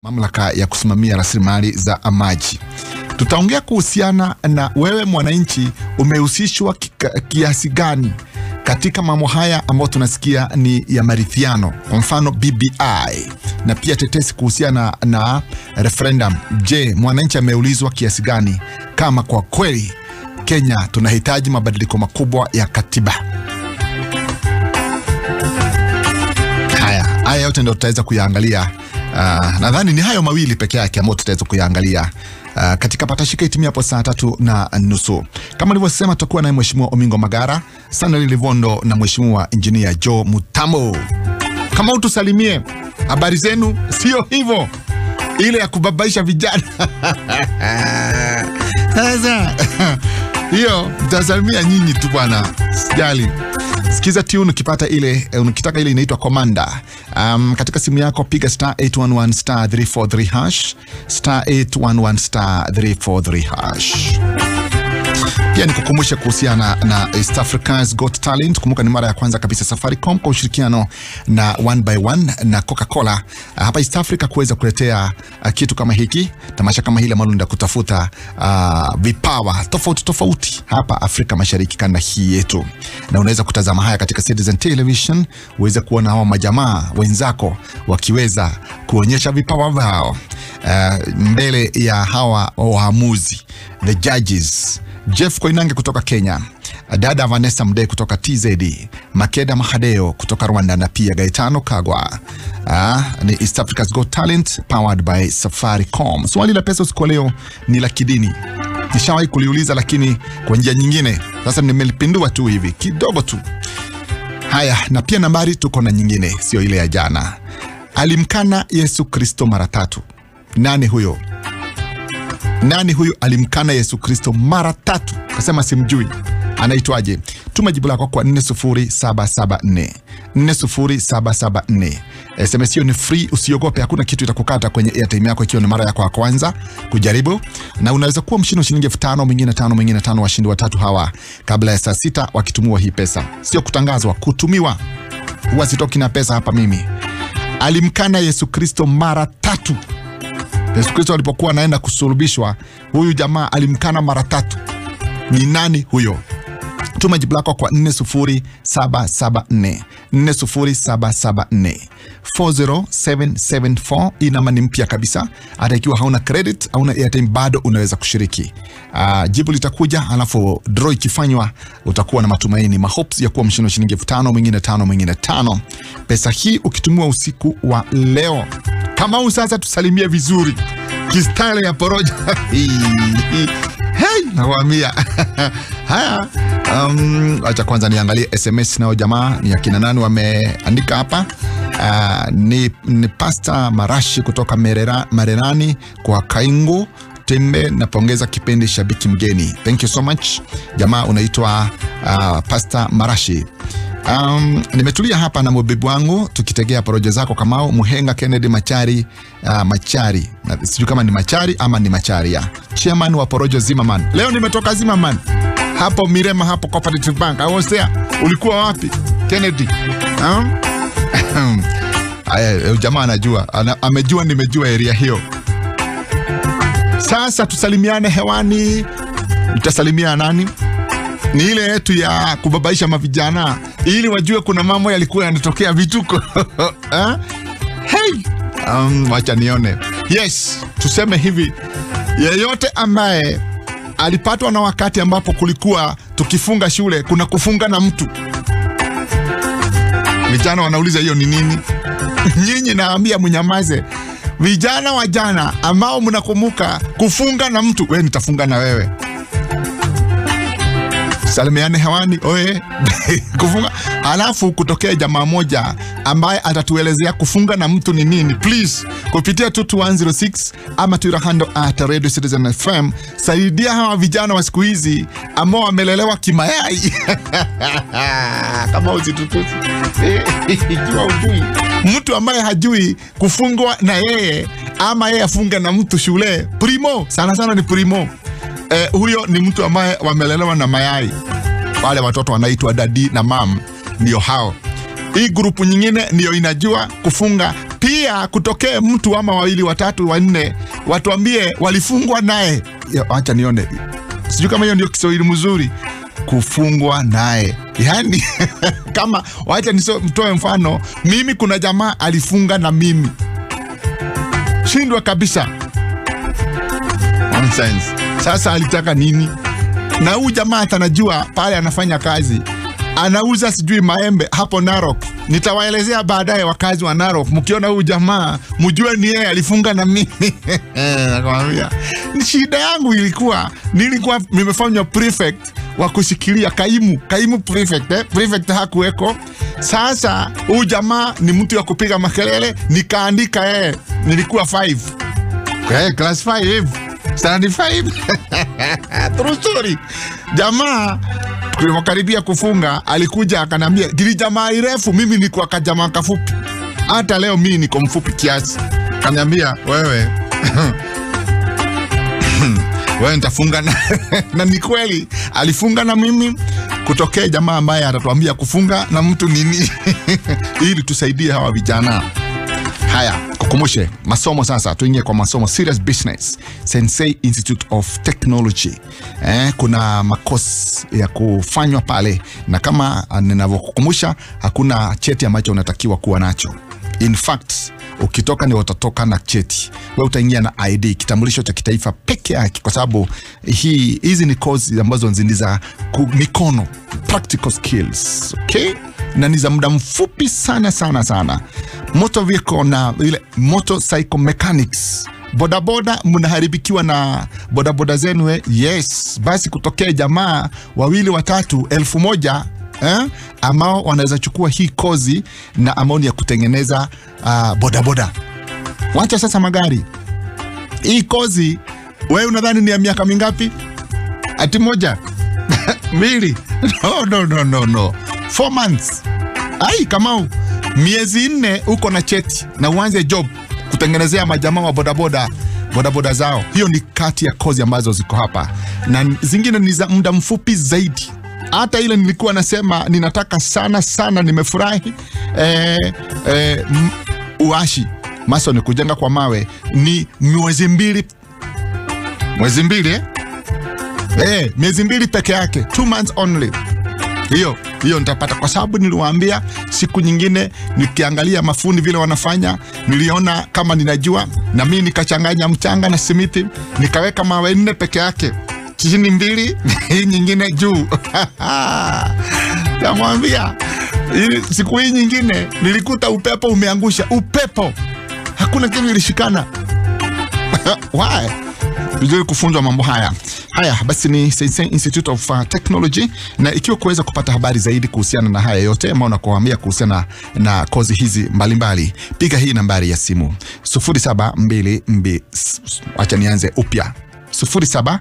mamlaka ya kusimamia rasilimali za maji. Tutaongea kuhusiana na wewe mwananchi, umehusishwa kika- kiasi gani katika mambo haya ambayo tunasikia ni ya maridhiano, kwa mfano BBI na pia tetesi kuhusiana na referendum. Je, mwananchi ameulizwa kiasi gani kama kwa kweli Kenya tunahitaji mabadiliko makubwa ya katiba? Haya, haya yote ndio tutaweza kuyaangalia. Uh, nadhani ni hayo mawili peke yake ambayo tutaweza kuyaangalia uh, katika patashika itimia hapo saa tatu na nusu. Kama nilivyosema, tutakuwa naye Mheshimiwa Omingo Magara, Sanali Livondo na Mheshimiwa Injinia Joe Mutamo. Kama utusalimie, habari zenu? Sio hivyo ile ya kubabaisha vijana sasa hiyo mtasalimia nyinyi tu bwana, sijali. Sikiza tune ukipata ile eh, ukitaka ile inaitwa Komanda. Um, katika simu yako piga star 811 star 343 hash star 811 star 343 hash. Pia nikukumbushe kuhusiana na East Africa's Got Talent. Kumbuka ni mara ya kwanza kabisa Safaricom kwa ushirikiano na One by One na Coca-Cola uh, hapa East Africa kuweza kuletea uh, kitu kama hiki, tamasha kama hili ambalo ndio kutafuta uh, vipawa tofauti tofauti hapa Afrika Mashariki, kanda hii yetu, na unaweza kutazama haya katika Citizen Television, uweze kuona hao majamaa wenzako wakiweza kuonyesha vipawa vyao uh, mbele ya hawa waamuzi the judges Jeff Koinange kutoka Kenya, dada Vanessa Mdee kutoka TZ, Makeda Mahadeo kutoka Rwanda na pia Gaetano Kagwa. Ah, ni East Africa's Got Talent powered by Safaricom. Swali la pesa usiku wa leo ni la kidini. Nishawahi kuliuliza lakini kwa njia nyingine. Sasa nimelipindua tu hivi kidogo tu. Haya, na pia nambari tuko na nyingine, sio ile ya jana. Alimkana Yesu Kristo mara tatu. Nani huyo? Nani huyu alimkana Yesu Kristo mara tatu? Kasema simjui. Anaitwaje? Tuma jibu lako kwa 40774 40774. SMS hiyo ni free, usiogope, hakuna kitu itakukata kwenye airtime yako ikiwa ni mara yako ya kwanza kujaribu, na unaweza kuwa mshindi wa shilingi elfu tano mwingine tano mwingine tano. Washindi watatu hawa kabla ya saa sita wakitumiwa hii pesa, sio kutangazwa, kutumiwa. Huwa sitoki na pesa hapa mimi. Alimkana Yesu Kristo mara tatu. Yesu Kristo alipokuwa anaenda kusulubishwa, huyu jamaa alimkana mara tatu. Ni nani huyo? Tuma jibu lako kwa 40774 40774 40774. Hii namba ni mpya kabisa, hata ikiwa hauna credit, hauna airtime, bado unaweza kushiriki. Uh, jibu litakuja, alafu draw ikifanywa, utakuwa na matumaini mahopes ya kuwa mshindi wa shilingi elfu tano mwingine tano mwingine tano. Pesa hii ukitumiwa usiku wa leo kama huu sasa, tusalimie vizuri kistyle ya poroja hey, nakwambia haya. Um, acha kwanza niangalie SMS nao jamaa ni akina nani wameandika hapa. Uh, ni, ni Pasta Marashi kutoka Merera, Mererani kwa Kaingu Tembe, napongeza kipindi shabiki mgeni. Thank you so much jamaa, unaitwa uh, Pasta Marashi. Um, nimetulia hapa na mubibi wangu tukitegea porojo zako Kamau Muhenga Kennedy Machari uh, Machari Na sijui kama ni Machari ama ni Machari ya chairman wa porojo Zimmerman. Leo nimetoka Zimmerman hapo Mirema hapo Cooperative Bank. I was there. Ulikuwa wapi Kennedy? Um? Aya, jamaa anajua ana, amejua nimejua area hiyo. Sasa tusalimiane hewani. Utasalimia nani? ni ile yetu ya kubabaisha mavijana ili wajue kuna mambo yalikuwa yanatokea vituko eh? hey! um, wacha nione yes tuseme hivi yeyote ambaye alipatwa na wakati ambapo kulikuwa tukifunga shule kuna kufunga na mtu vijana wanauliza hiyo ni nini nyinyi naambia mnyamaze vijana wa jana ambao mnakumbuka kufunga na mtu we nitafunga na wewe salimiane hewani oye kufunga. Alafu kutokea jamaa moja ambaye atatuelezea kufunga na mtu ni nini, please kupitia 22106 ama tuirahando at Radio Citizen FM. Saidia hawa vijana wa siku hizi ambao wamelelewa kimayai kama usitutusi jua ujui mtu ambaye hajui kufungwa na yeye ama yeye afunga na mtu shule primo, sana sana ni primo eh, huyo ni mtu ambaye wamelelewa na mayai. Wale watoto wanaitwa dadi na mam, ndio hao. Hii grupu nyingine ndiyo inajua kufunga pia kutokee mtu ama wawili watatu wanne watuambie walifungwa naye. Ya, Acha nione, sijui kama hiyo ndio Kiswahili mzuri, kufungwa naye yani kama wacha nitoe mfano, mimi kuna jamaa alifunga na mimi, shindwa kabisa. Nonsense. Sasa alitaka nini? Na huyu jamaa atanajua pale anafanya kazi, anauza sijui maembe hapo Narok. Nitawaelezea baadaye wakazi wa Narok, mkiona huyu jamaa mjue ni yeye alifunga na mimi. Nakwambia shida yangu ilikuwa nilikuwa nimefanywa prefect wa kushikilia kaimu kaimu prefect, eh? Prefect hakuweko. Sasa huyu jamaa ni mtu wa kupiga makelele, nikaandika yeye, nilikuwa 5 okay, class 5 standard 5 true story. Jamaa tulivyokaribia kufunga alikuja akanambia, gili jamaa irefu, mimi niko kajamaa kafupi. Hata leo mimi niko mfupi kiasi. Kaniambia wewe wewe nitafunga na, na ni kweli alifunga na mimi kutokea jamaa ambaye atatuambia kufunga na mtu nini ili tusaidie hawa vijana. Haya, kukumbushe masomo sasa, tuingie kwa masomo serious business Sensei Institute of Technology. Eh, kuna makosi ya kufanywa pale, na kama ninavyokukumbusha, hakuna cheti ambacho unatakiwa kuwa nacho. In fact ukitoka ni watatoka na cheti, we utaingia na ID, kitambulisho cha kitaifa peke yake, kwa sababu hii hizi ni kozi ambazo ni za mikono, practical skills, okay? na ni za muda mfupi sana sana sana. Motor vehicle na ile motorcycle mechanics bodaboda mnaharibikiwa na bodaboda zenu eh? Yes, basi kutokea jamaa wawili watatu elfu moja eh? ambao wanaweza chukua hii kozi na amaoni ya kutengeneza uh, bodaboda. Wacha sasa magari, hii kozi wewe unadhani ni ya miaka mingapi? Ati moja mbili? No, no, no, no, no. Four months. Ai, Kamau, miezi nne uko na cheti na uanze job kutengenezea majamaa wa bodaboda bodaboda zao. Hiyo ni kati ya kozi ambazo ziko hapa, na zingine ni za muda mfupi zaidi. Hata ile nilikuwa nasema ninataka sana sana, nimefurahi eh, eh, uashi maso ni kujenga kwa mawe, ni mwezi mbili, mwezi mbili eh? Eh, miezi mbili peke yake, two months only hiyo hiyo nitapata kwa sababu niliwaambia siku nyingine, nikiangalia mafundi vile wanafanya, niliona kama ninajua, na mimi nikachanganya mchanga na simiti, nikaweka mawe nne peke yake, chini mbili hii nyingine juu namwambia siku hii nyingine nilikuta upepo umeangusha upepo, hakuna kitu ilishikana Why? vizuri kufunzwa mambo haya haya. Basi ni Sensei Institute of uh, Technology, na ikiwa kuweza kupata habari zaidi kuhusiana na haya yote ambao nakuambia kuhusiana na kozi hizi mbalimbali, piga hii nambari ya simu 0722 acha nianze upya 0729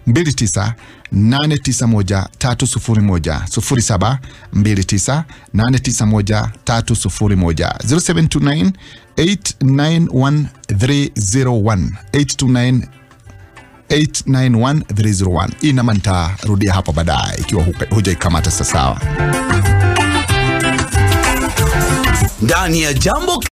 891 301 0729 891 301 0729 891301 829 891301. Hii namba nitarudia hapo baadaye ikiwa hujaikamata sawa. Ndani ya jambo